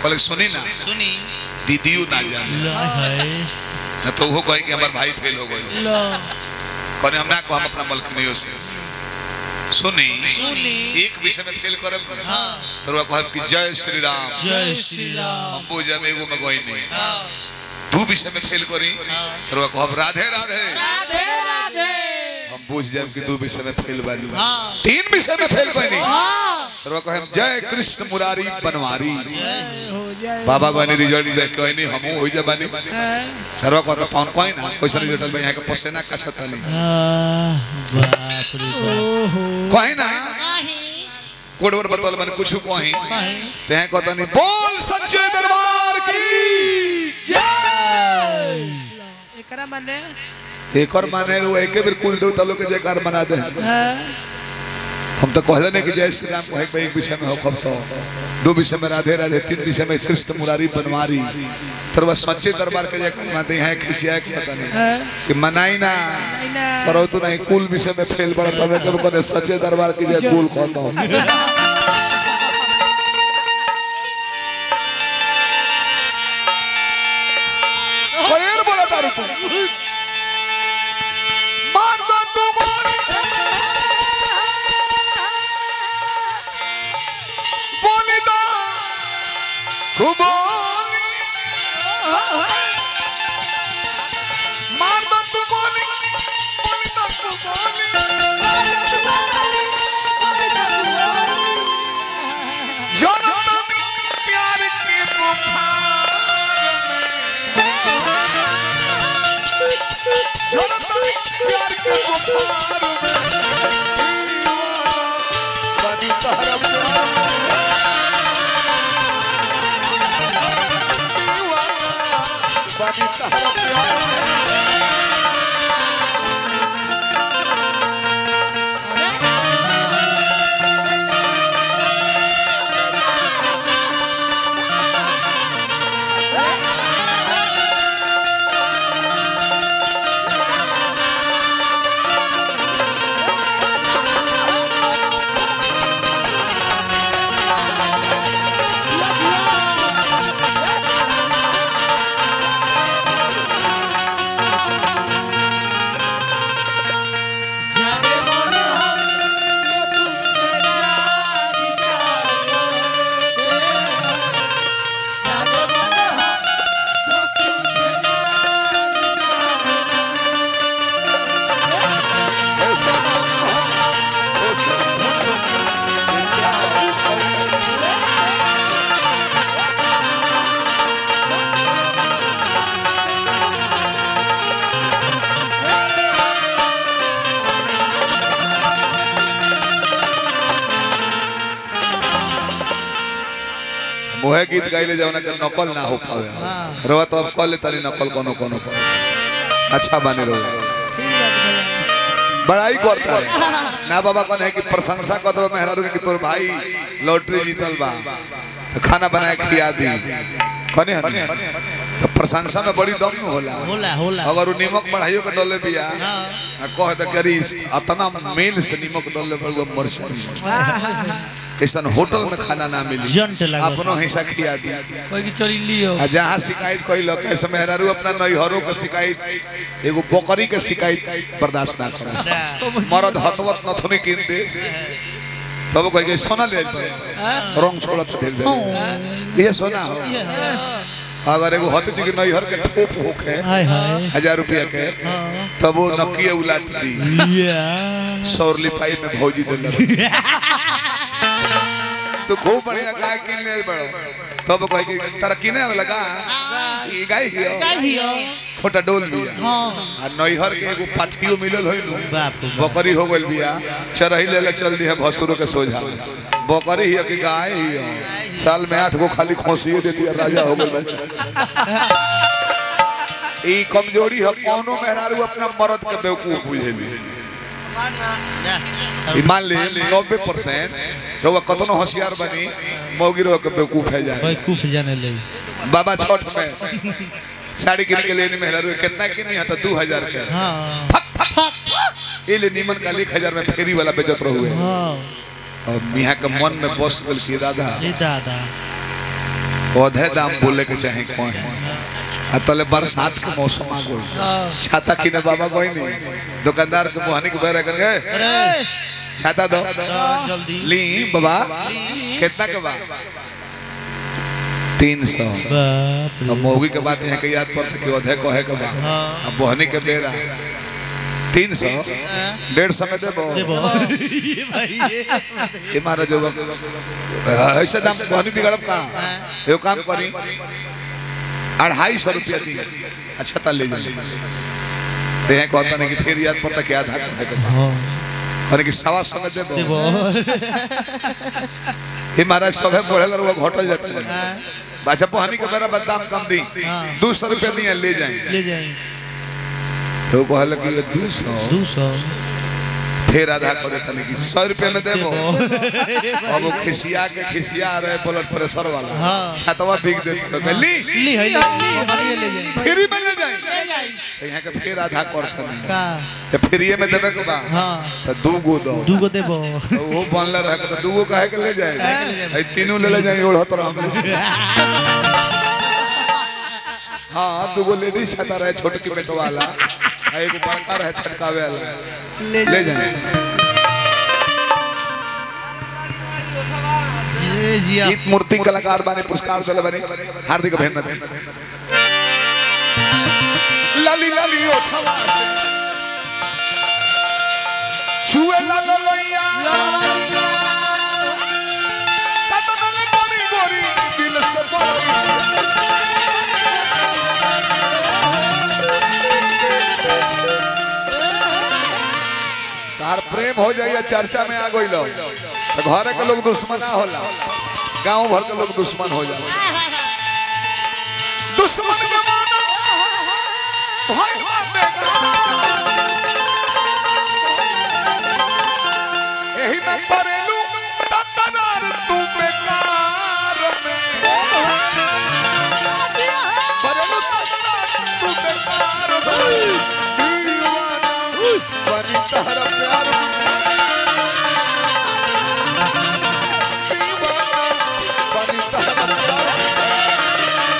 कहले सुनी ना सुनी दीदियो ना जाने ला है ना तो वो कहे कि हमार भाई फेल हो गए ला कहने हम ना को हम अपना मलकनियों से सुनी सुनी एक विषय में फेल करब हाँ तो वो कहब कि जय श्री राम जय श्री राम हम पूजा में एगो में गई नहीं हाँ दू विषय में फेल करी तो वो कहब राधे राधे राधे राधे हम बुझ जाए कि दू विषय में फेल बालू हाँ तीन विषय में फेल कोई नहीं हाँ तो वो कहब जय कृष्ण मुरारी बनवारी हो जाए बाबा को रिजल्ट देख के नहीं हम हो जा बानी सर्व को तो कौन कोई ना कैसा रिजल्ट में यहाँ के पसेना कछत नहीं हाँ, बाप रे बाप कोई ना कोडवर बतौल मन कुछ कोही ते कहता नहीं बोल सच्चे दरबार की एकरा माने एक और माने वो एक बेर कुल दो तलो के जयकार मना दे हाँ हम तो कहले नहीं कि जय श्री राम कहे पे एक विषय में हो खब तो दो विषय में राधे राधे तीन विषय में कृष्ण मुरारी बनवारी तर वह सच्चे दरबार के जयकार मानते हैं किसी है कि पता नहीं कि मनाई ना सरो तो नहीं कुल विषय में फेल बड़ा तबे तब करे सच्चे दरबार की जय कुल कौन हो कोयर बोला तारू तू मान दो तू मान बोली दो तू बोली मान दो तू बोली बोली दो तू बोली जनम प्यार की बुखार जनम प्यार की बुखार में बनी तहरम बनी तहरम मोहे गीत गाइले जवना के नकल ना हो पावे रवा तो अब कल तारी नकल कोनो कोनो कोनो अच्छा बने रहो बड़ाई करता है ना बाबा कौन है कि प्रशंसा कर दो मेहरारू के कि तोर भाई लॉटरी जीतल बा तो खाना बनाए खिया दी कने हने तो प्रशंसा में बड़ी दम में होला होला होला अगर उ नीमक बढ़ाइयो के डले बिया आ कह दे करी अतना मेल से नीमक डले पर वो मर ऐसा होटल में खाना ना मिली जंट लागल। अपनो हिस्सा खिया दी कोई की चोरी लियो आ जहाँ शिकायत कोई लोग ऐसे मेहरारू अपना नैहरों के शिकायत एगो बकरी के शिकायत बर्दाश्त ना करे मरद हतवत नथुनी कीन दे तब कोई के सोना ले पे रंग छोड़त दे दे ये सोना हो अगर एगो हत जी के नैहर के ठोप होखे हाय हाय हजार रुपया के तब वो नकिए उलाट दी या सौर लिपाई में भौजी दे तो खूब बढ़िया गाय किन ले बड़ो तब कह के तारा किने लगा ई गाय हियो छोटा डोल बिया आ नैहर के एगो पाथियो मिलल होई नु बाप रे बाप। बकरी हो गइल बिया चरही ले ले चल दिया भसुरो के सोझा बकरी हियो कि गाय हियो साल में आठ गो खाली खोसियो दे दिया राजा हो गइल ई कमजोरी है कौनो मेहरारू अपना मर्द के बेवकूफ बुझेली ई मान ले नब्बे परसेंट तो वह कतनो होशियार बनी मौगी रो के बेवकूफ है जाए कोई कुफ जाने ले बाबा छठ में साड़ी किन के लेने मेहरारू कितना किनी है तो दू हजार के हाँ ये ले नीमन का एक हजार में फेरी वाला बेचत रहुए हाँ और मियाँ के मन में बस गल की दादा ए दादा औधे दाम बोले के चाहे कौन है आ तले बरसात के मौसम आ गई छाता किने बाबा कोई नहीं दुकानदार के मुहानी के बेरे कर गए अरे छाता दो जल्दी ली बाबा कितना के बा तीन सौ बाप रे अब मोगी के बात यहाँ के याद पड़ता कि औधे कहे के बा हाँ अब बोहनी के बेरा तीन सौ डेढ़ सौ में देबो देबो ये भाई ये ये महाराज होगा ऐसे दाम बोहनी बिगड़ब कहाँ एगो काम करी अढ़ाई सौ रुपया दी अच्छा ता ले जाइए तो यहाँ कहता नहीं कि फिर याद पड़ता कि आधा कहे के बा हाँ और कि सवा सौ में देबो देबो ये महाराज सभे बढ़े वो घटल जाता है अच्छा पोहनी के बेरा बदाम कम दी हाँ। दो सौ रुपया दिए ले जाए ले जाए तो कहल कि ये दो सौ दो सौ फिर आधा करे तनी कि सौ रुपया में देबो देबो अब वो खिसिया के खिसिया रहे ब्लड प्रेशर वाला हाँ। छतवा बिक देते तो ली ली है ले हमारे ले जाए फ्री में ले जाए तो यहाँ के फिर आधा करते नहीं का तो फ्री में देवे के बा हाँ तो दू गो दो दू गो देबो तो वो बनले रहे तो दू गो काहे के ले जाए आई तीनों ले ले जाए ओढ़त रह हम लोग हाँ दू गो लेडीज छता रहे छोटकी बेटो वाला आ एगो बड़का रहे छटकावे वाला ले ले जाए जी जी आप गीत मूर्ति कलाकार बाने पुरस्कार दिले बाने हार्दिक अभिनंदन लाली लाली ओठवा से छुए ला ला लैया कतन गोरी गोरी दिल से बोली तार प्रेम हो जाइए चर्चा में आ गई लोग तो घर के लोग दुश्मन ना होला गांव भर के लोग दुश्मन हो जाए दुश्मन के मानो भाई यही में परेलू तकरार तू बेकार में परेलू तकरार तू बेकार में दीवाना बनी तहरा प्यार में दीवाना बनी तहरा प्यार में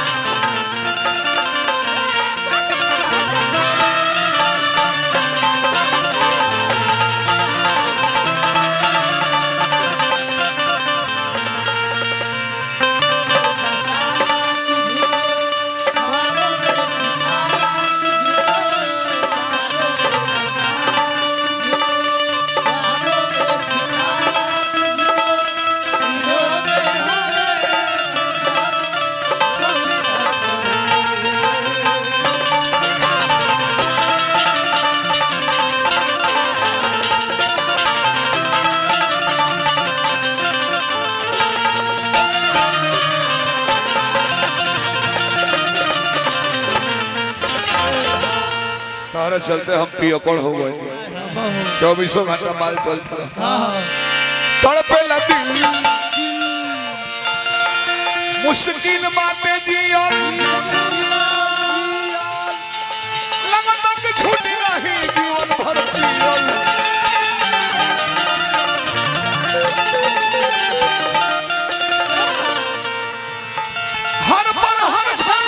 तारा चलते हम पियकड़ हो गए चौबीसों घंटा माल चलता रहा तड़पे लगी मुश्किल बातें जिया लगन तक छूटी नहीं जीवन भर जियल। हर पल हर क्षण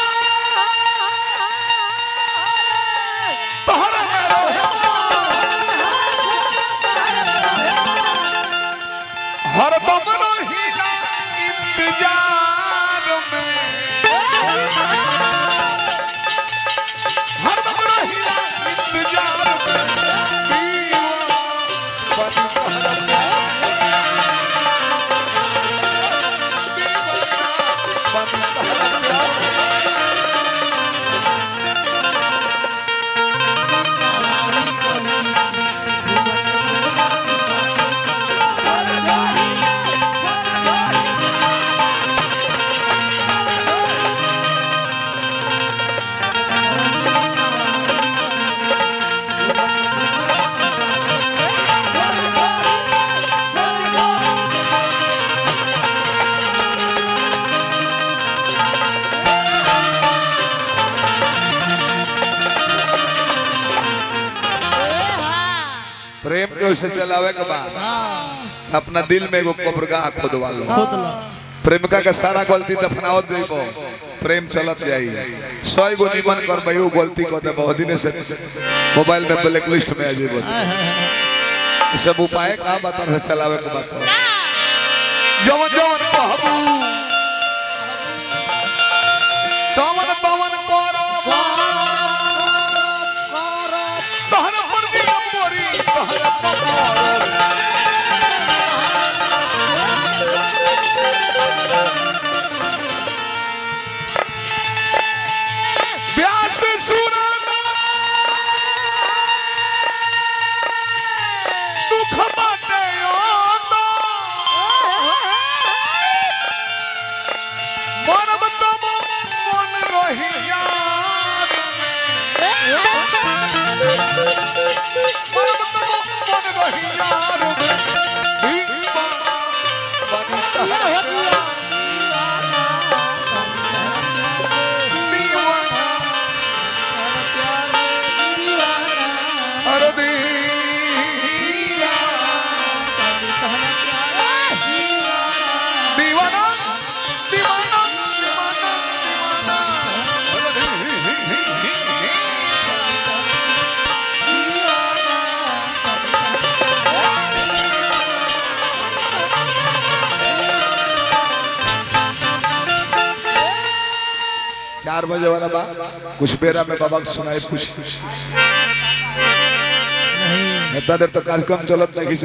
तोहरा में रहे। हर दम रहीला इंतजार में हर दम रहीला इंतजार में दीवाना बन तोहरा प्यार। दीवाना बन तोहरा प्यार। प्रेम के उसे चलावे के बाद अपना दिल में एगो कब्रगाह खोदवा लो खोद लो प्रेमिका के सारा गलती दफनावत जइबो प्रेम चलत जाई सौ गो निमन कर भाई गलती कर दे बहुत दिन से मोबाइल में ब्लैक लिस्ट में आ जइबो ई सब उपाय का बता रहे चलावे के बात जवन जवन कहबू तवन तवन करबो तहर पर दिया मोरी तहर पर व्यास सुराना दुख बाटे ओतो मरम तब मन रहिया मरम तब मन रहिया दीवा बनी दीवाना अरे दीवा दीवाना दीवाना दीवाना दीवाना चार बजे वाला बा कुछ बेरा में बाबा को सुनाए कुछ नहीं इतना देर तो कार्यक्रम चलत नहीं